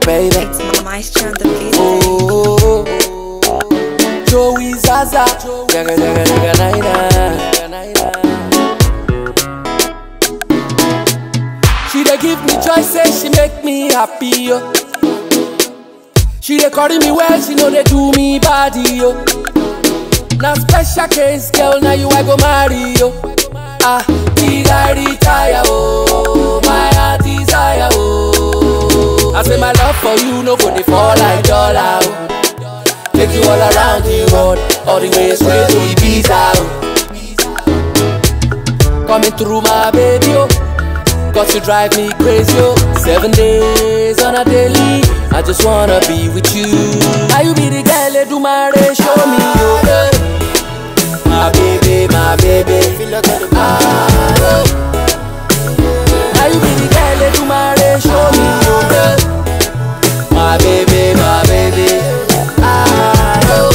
baby. It's Maestro on the beat. Oh, Joey Zaza, jaga jaga jaga naina. She dey give me joy, say she make me happy yo. She dey carry me well, she know they do me body yo. Now special case, girl, now you I go marry yo. Ah, big I retire oh, my heart desire oh. I say my love for you no go dey fall like dollar oh. Take you all around the world, all the way straight to Ibiza oh. Coming through my baby oh. Cause you drive me crazy, yo Seven days on a daily I just wanna be with you Now you be the girl, they do my race, show me, yo eh. My baby, my baby ah, yo. Now you be the girl, they do my race, show me, yo eh. My baby, my baby ah, yo.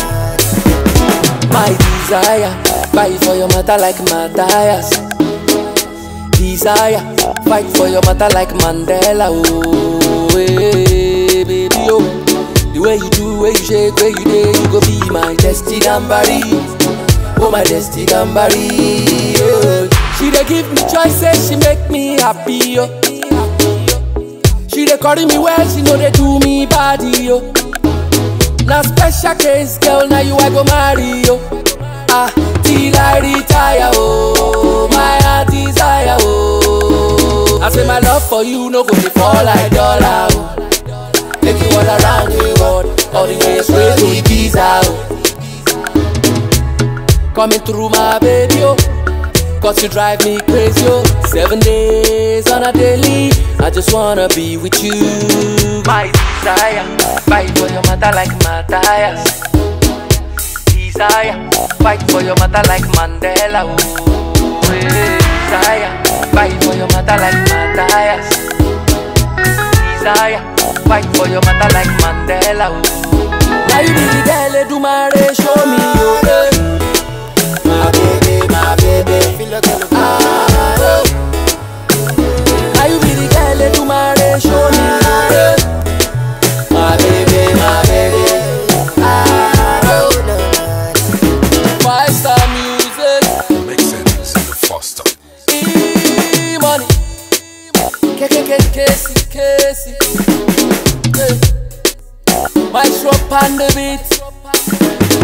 My desire Fight for your mother like Matthias desire. Fight for your matter like Mandela. Oh, hey, baby, oh. The way you do, way you shake, way you day, you go be my destiny gambari. Oh, my destiny gambari. Oh. She dey give me choice, say she make me happy. Oh. She dey carry me well, she know they do me body. Oh. Now special case, girl, now you I go marry. Oh. Ah, till I retire, oh, my heart desire, oh. I say my love for you no go dey fall like dollar, oh. Take you all around the world, all the way straight to Ibiza, oh. Coming through my baby, oh. Cause you drive me crazy, oh. Seven days on a daily, I just wanna be with you. My desire, fight for your mother like Matthias desire. Fight for your mother like Mandela. Oh, eh, desire. Fight for your mother like Matthias. Desire. Fight for your mother like Mandela. Oh. Now you be the girl, they do my race, show me your way. My baby, my baby. Ah, oh. Now you be the girl, they do my race, show me your way. My baby, my baby. Ah, oh. Five star music, Make sense in the foster. e money. K K K Casey Casey. Hey. My shop on the beat.